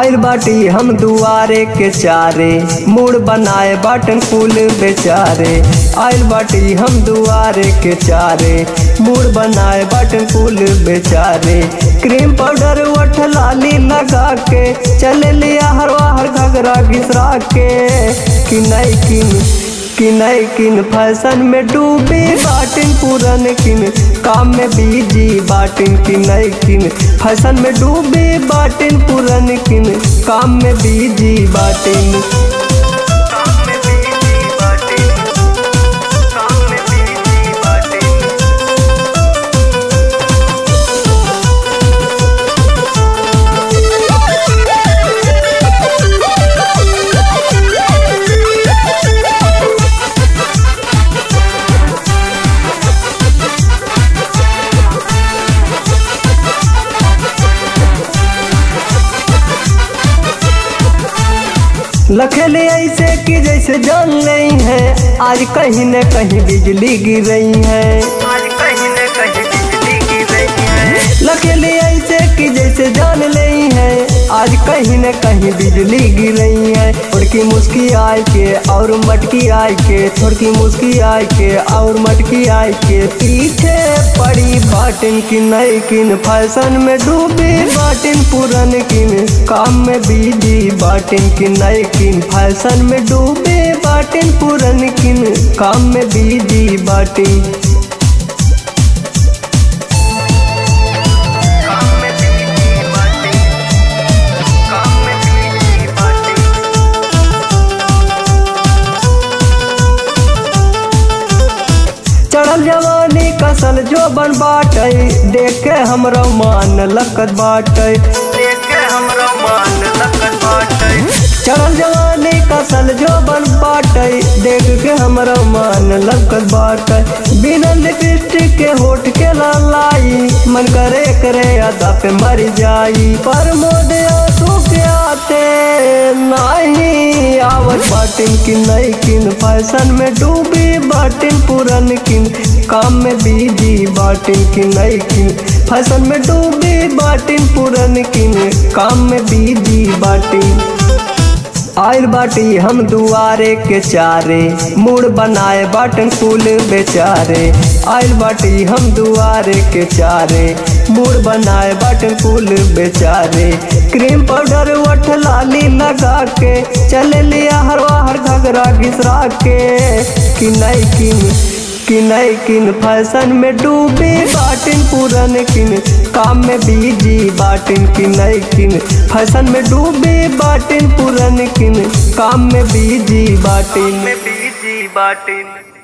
आयल बाटी हम दुआरे के चारे मूड बनाए बाटन कुल बेचारे आयल बाटी हम दुआरे के चारे मूड बनाए बाटन कुल बेचारे क्रीम पाउडर वठ लाली लगा के चले लिया हर हर घगरा घिसरा के कि नहीं किन कि नहीं किन फैशन में डूबी बाटिन पूरन किन काम में बीजी बाटिन की नहीं किन फैशन में डूबी बाटिन पूरन किन काम में बीजी बाटिन काम में बीजी बाटिन काम में बीजी बाटिन लखेले ऐसे कि जैसे जान नहीं है आज कहीं न कहीं बिजली गिर रही है आज कहीं न कहीं बिजली गिर रही है लखेले ऐसे कि जैसे जान नहीं है आज कहीं न कहीं बिजली गिर रही है थोड़की मुस्की आय के और मटकी आय के थोड़की मुस्की आय के और मटकी आय के पीछे पड़ी बाटिन की नई किन फैशन में डूबी बाटिन पुरन किन काम में बीजी बाटिन की नई किन फैशन में डूबे बाटिन पुरन किन काम में बीजी बाटिन काम में बीजी बाटिन काम में बीजी बाटिन चढ़ल जवानी कसल जो बन बाटे देख के हमरो मान लकत बाटे देख के हमरो मान लकत बाटे चढ़ल जवानी कसल जो बन बाटे देख के हमरो मान लकत बाटे बिना लिपस्टिक के होठ के लालाई मन करे करे अदा पे मर जाई पर मोदे आंसू के आते नहीं आवत बाटिन की नई किन फैशन में डूबी बाटिन पुरन किन काम में बीजी बाटिन की नई किन फैशन में डूबी बाटिन पुरन किन काम में बीजी बाटिन आयल बाटी हम दुआरे के चारे मूड बनाए बाटन कुल बेचारे आयल बाटी हम दुआरे के चारे मूड बनाए बाटन कुल बेचारे क्रीम पाउडर वठ लाली लगा के चले लिया हर हर घगरा घिसरा के कि नहीं किन कि नहीं किन फैशन में डूबी बाटिन पूरन किन काम में बीजी बाटिन की नहीं किन फैशन में डूबी बाटिन पूरन किन काम में बीजी बाटिन में बीजी बाटिन